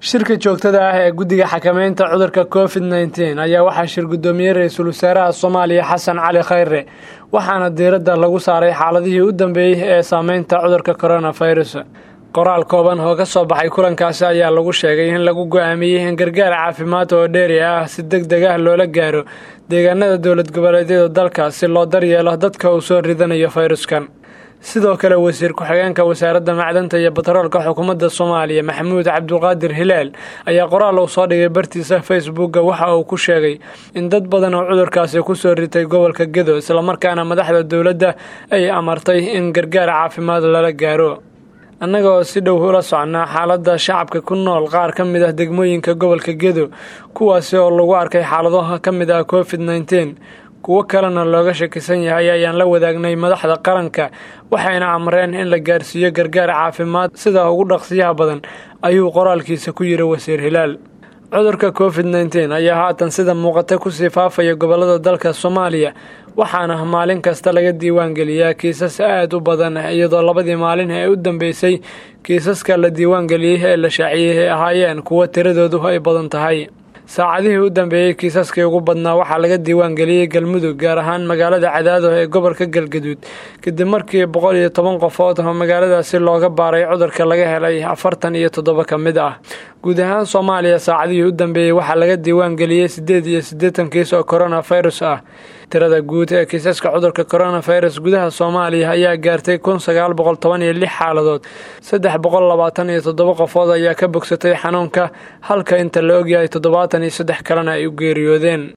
shirka joogtada ah ee guddiga xakameynta cudurka covid nneteen ayaa waxaa shir guddoomiyey ra-iisul wasaaraha soomaaliya xasan cali khayre waxaana diiradda lagu saaray xaaladihii u dambeeyey ee saameynta cudurka coronavirus qoraal kooban oo ka soo baxay kulankaasi ayaa lagu sheegay in lagu go-aamiyey in gargaar caafimaad oo dheeri ah si deg deg ah loola gaaro deegaanada dowlad goboleedyada dalka si loo daryeelo dadka uu soo ridanayo fayruskan sidoo kale wasiir ku-xigeenka wasaaradda macdanta iyo batroolka xukuumadda soomaaliya maxamuud cabduqaadir hilaal ayaa qoraal uu soo dhigay bartiisa facebookga waxa uu ku sheegay in dad badan oo cudurkaasi kusoo ritay gobolka gedo islamarkaana madaxda dowladda ay amartay in gargaar caafimaad lala gaaro annaga oo si dhow ula socnaa xaaladda shacabka ku nool qaar ka mid ah degmooyinka gobolka gedo kuwaasi oo lagu arkay xaaladaha ka mid ah covid nneteen kuwo kalena looga shakisan yahay ayaan la wadaagnay madaxda qaranka waxayna amreen in la gaarsiiyo gargaar caafimaad sida ugu dhaqsiyaha badan ayuu qoraalkiisa ku yiri wasiir hilaal cudurka covid nneteen ayaa haatan sida muuqata kusii faafaya gobolada dalka soomaaliya waxaana maalin kasta laga diiwaan geliyaa kiisas aad u badan iyadoo labadii maalin ee u dambeysay kiisaska la diiwaan geliyey ee la shaaciyey ay ahaayeen kuwo tiradoodu ay badan tahay saacadihii u dambeeyey kiisaskii ugu badnaa waxaa laga diiwaan geliyey galmudug gaar ahaan magaalada cadaado ee gobolka galgaduud kadib markii boqol iyo toban qofood oo magaaladaasi looga baaray cudurka laga helay afartan iyo toddoba ka mid ah guud ahaan soomaaliya saacadihii u dambeeyey waxaa laga diiwaan geliyey siddeed iyo siddeetan kiis oo coronavirus ah tirada guud ee kiisaska cudurka coronavirus gudaha soomaaliya ayaa gaartay kun sagaal boqol toban iyo lix xaaladood saddex boqol labaatan iyo toddoba qofood ayaa ka bogsatay xanuunka halka inta la ogyahay toddobaatan iyo saddex kalena ay u geeriyoodeen